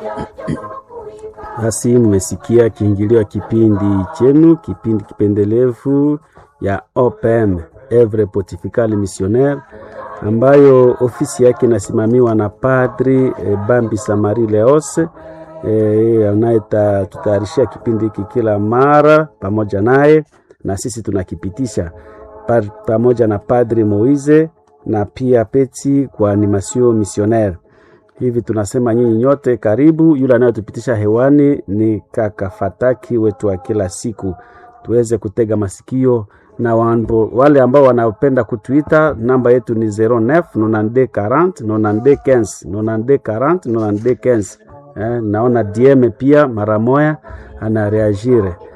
Basi mmesikia kiingilio ya kipindi chenu, kipindi kipendelevu ya OPM Evre Pontificale Missionnaire, ambayo ofisi yake inasimamiwa na Padri e, Bambi Samari Leose e, anayetutayarishia kipindi hiki kila mara pamoja naye, na sisi tunakipitisha pa, pamoja na Padri Moize na pia Peti kwa animation missionnaire hivi tunasema nyinyi nyote karibu. Yule anayetupitisha hewani ni kaka Fataki wetu wa kila siku, tuweze kutega masikio na wambo, wale ambao wanapenda kutuita, namba yetu ni 09 92 40 92 15 92 40 92 15. Eh, naona DM pia mara moya anareagire